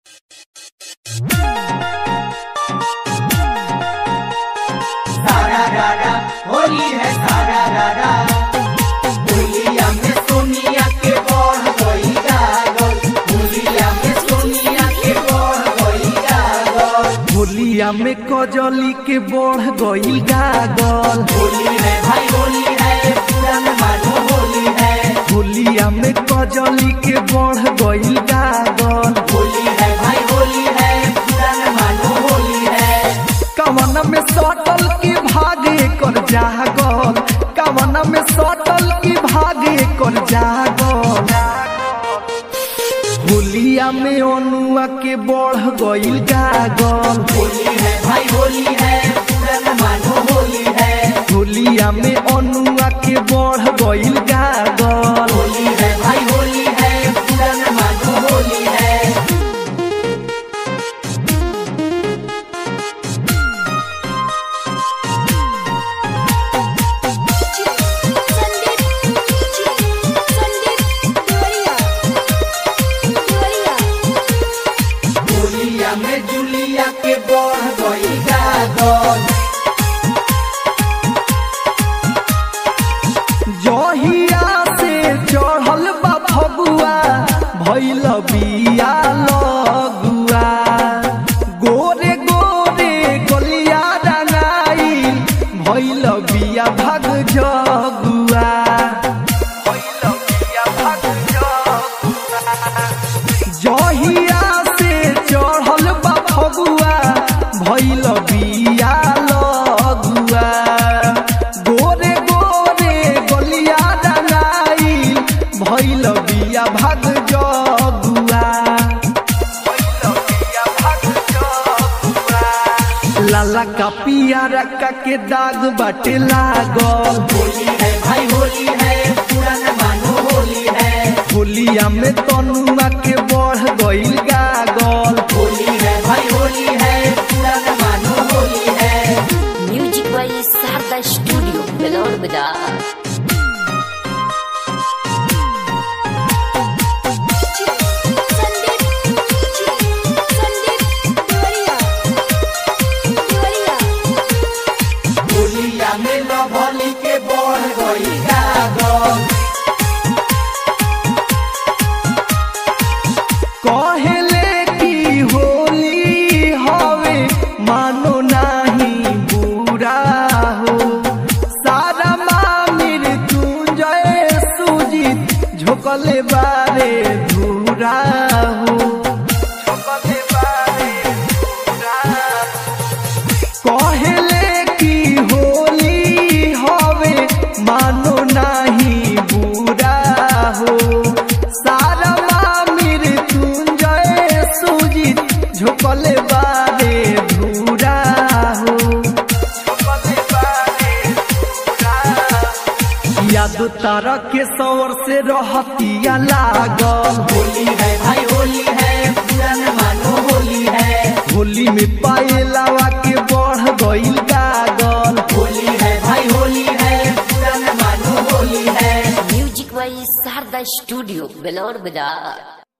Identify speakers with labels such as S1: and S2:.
S1: होली है सारा रारा होलिया में सोनिया के बढ़ गई गागल होलिया में सोनिया के बढ़ गई गागल
S2: होलिया में कजली के बढ़ गई गागल
S1: होली है भाई होली है पुरान मानो होली है
S2: होलिया में कजली के बढ़ गई गागल
S1: होली है भाई होली है पुरान मानो होली है
S2: कवन में सटल की भागे कर जागल कवन में सटल की भागे कर जागल होलिया में अनुआ के बढ़ गई गागल
S1: होली है भाई होली है पुरान मानो होली है
S2: होलिया में अनुआ के बढ़ गई गागल
S1: होली है भाई होली है पुरान मानो होली है
S3: संदीप संदीप तिवारिया तिवारिया
S1: होलिया में जुलिया के बढ़ गई गागल
S2: जहिया से चढ़ल बा फगुआ भैल बिया लगुआ गोरे गोरे गलिया रंगाई भैल बिया भग जगुआ भइल बिया भग जगुआ। जहिया से चढ़ल बा फगुआ भैल बिया लगुआ गोरे गोरे गलिया रंगाई भैल बिया भाग जगुआ भइल बिया भाग जगुआ। लाला का पियारा का के दाग बाटे लागल
S1: होली है भाई होली है पुराना मानो होली है
S2: होलिया में तनुआ के बढ़ गईल गागल
S1: होली है भाई होली है पुराना मानो होली है
S4: music by Sharda studio Belaur बाजार
S3: संदीप संदीप तिवारिया तिवारिया
S1: होलिया में लभली के बढ़ गई गागल
S2: कहले की होली हवे मानो नाही बुरा हो सारा मामिर तुंजय सुजीत झोकले बारे धूरा हो झोकले बारे धूरा कहले की होली हवे मानो नाही बुरा हो सारा मामिर तुंजय सुजीत झोकले बारे धूरा हो झोकले बारे धूरा याद तारा के सौर से रहतिया लागल
S1: होली है भाई होली है पुराना मानो होली है
S2: होली में पायलावा के बढ़ गईल गागल
S1: होली है भाई होली है पुराना मानो होली है
S4: music by Sharda studio Belaur बाजार